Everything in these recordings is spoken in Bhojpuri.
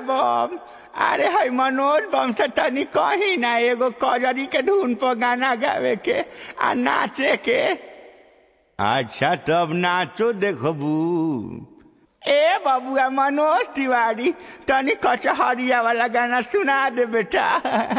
बम अरे है मनोज बम से तनी कही ना एगो कजरी के धुन पर गाना गावे के आ नाचे के अच्छा तब नाचो देखबू ए बबुआ मनोज तिवारी तनी कचहरिया वाला गाना सुना दे बेटा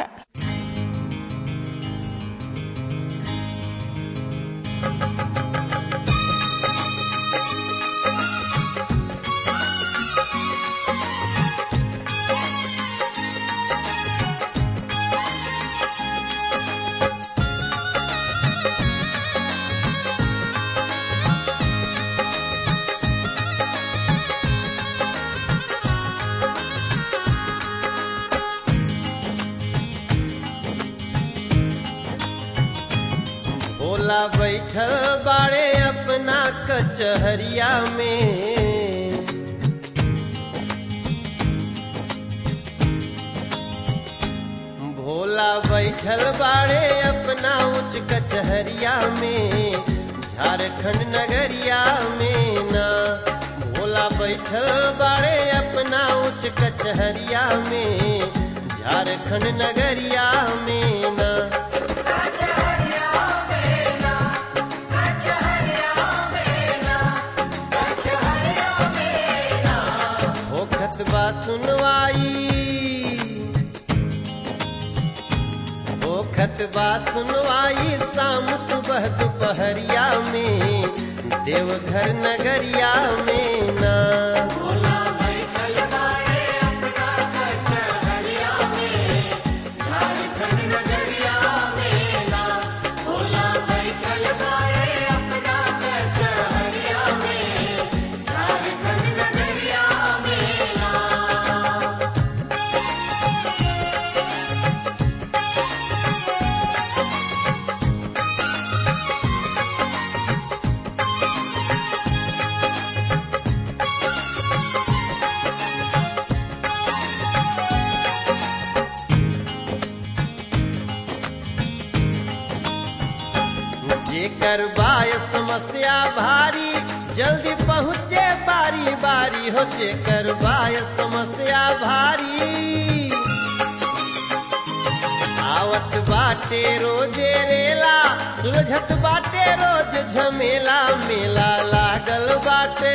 भोला बैठल बाड़े अपना कचहरिया में भोला बैठल बाड़े अपना उच्च कचहरिया में झारखंड नगरिया में ना भोला बैठल बाड़े अपना उच्च कचहरिया में झारखंड नगरिया में ना होखत बा सुनवाई होखत बा सुनवाई शाम सुबह दोपहरिया में देवघर नगरिया में ना जेकर बाय समस्या भारी जल्दी पहुँचे बारी बारी हो जेकर बाय समस्या भारी आवत बाटे रोजे रेला सुलझत बाटे रोज झमेला मेला लागल बाटे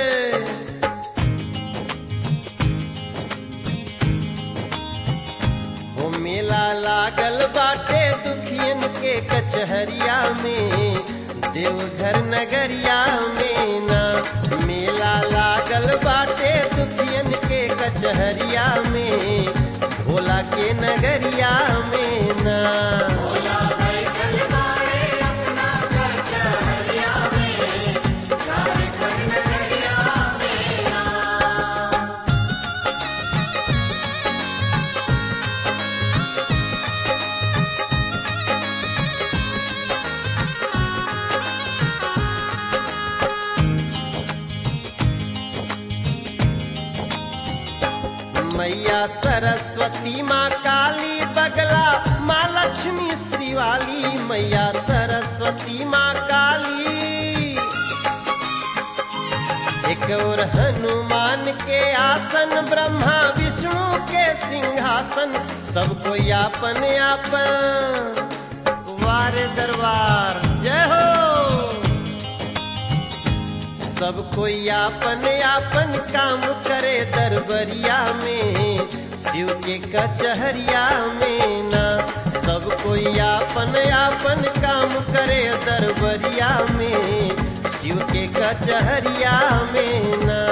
हो मेला लागल बाटे दुखियन के कचहरिया में देवघर नगरिया में ना मेला लागल बाटे दुखियन के कचहरिया में भोला के नगरिया में ना मैया सरस्वती माँ काली बगला माँ लक्ष्मी श्रीवाली मैया सरस्वती माँ काली एक और हनुमान के आसन ब्रह्मा विष्णु के सिंहासन सबको यापन यापन वार दरबार जय हो सब कोई आपन आपन काम करे दरबरिया में शिव के कचहरिया में ना सब कोई आपन आपन काम करे दरबरिया में शिव के कचहरिया में ना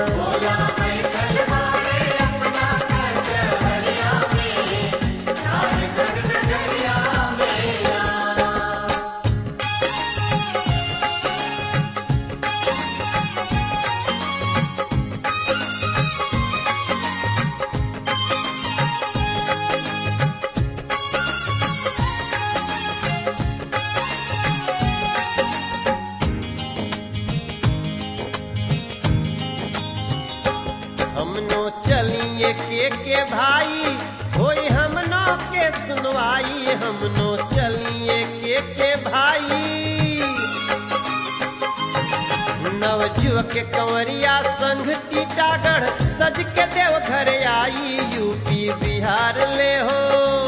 हमनो चलिए के के भाई होई हमनो के सुनवाई हमनो चलिए के के भाई नवजुवक कंवरिया संघ टीटागढ़ सज के देव घर आई यूपी बिहार ले हो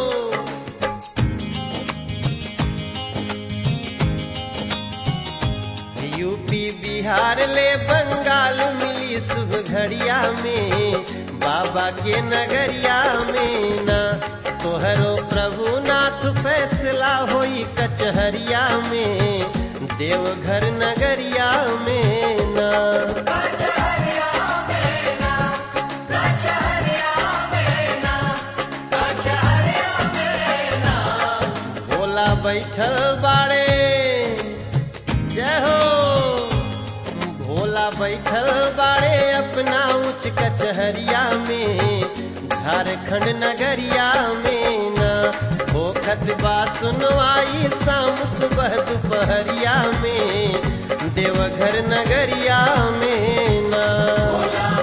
यूपी बिहार ले बंगाल मिली शुभ घड़िया में बाबा के नगरिया में ना तोहरो प्रभु नाथ फैसला होई कचहरिया में देवघर नगरिया में ना भोला बैठल बाड़े जय हो भोला बैठल बाड़े अपना उच्च कचहरिया में झारखंड नगरिया में न होखत बा सुनवाई शाम सुबह दोपहरिया में देवघर नगरिया में ना